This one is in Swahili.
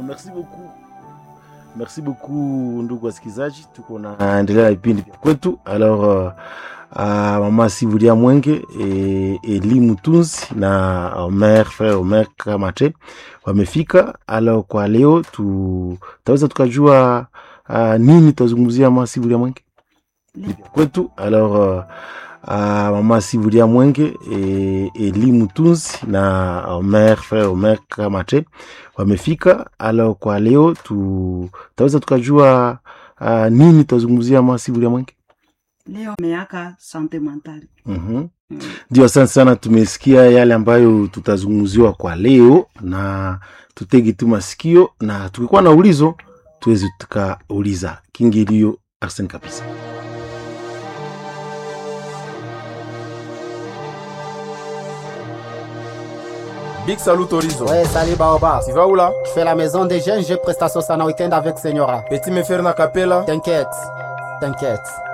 merci beaucoup merci beaucoup ndugu wasikilizaji tuko naendelea na vipindi vya kwetu alors uh, uh, mama sivulia mwenge e, eli mutunzi na omer frere omer kamate wamefika alors kwa leo tu taweza tukajua uh, nini tutazungumzia mama sivulia mwenge vya kwetu alors uh, uh, mama sivulia mwenge e, eli mutunzi na omer frere omer kamate wamefika alors kwa leo tu taweza tukajua uh, nini tutazungumzia mama sivulia mwenge leo meaka sante mentale Mhm. ndio asante sana tumesikia yale ambayo tutazungumziwa kwa leo na tutegi tu masikio na tukikuwa na ulizo tuweze tukauliza kingilio arsen kabisa Big salut Horizon. Ouais, salut Baoba. Tu vas où là Je fais la maison des jeunes, j'ai prestation ça en week-end avec Senyora. Petit me faire na capella. T'inquiète, t'inquiète.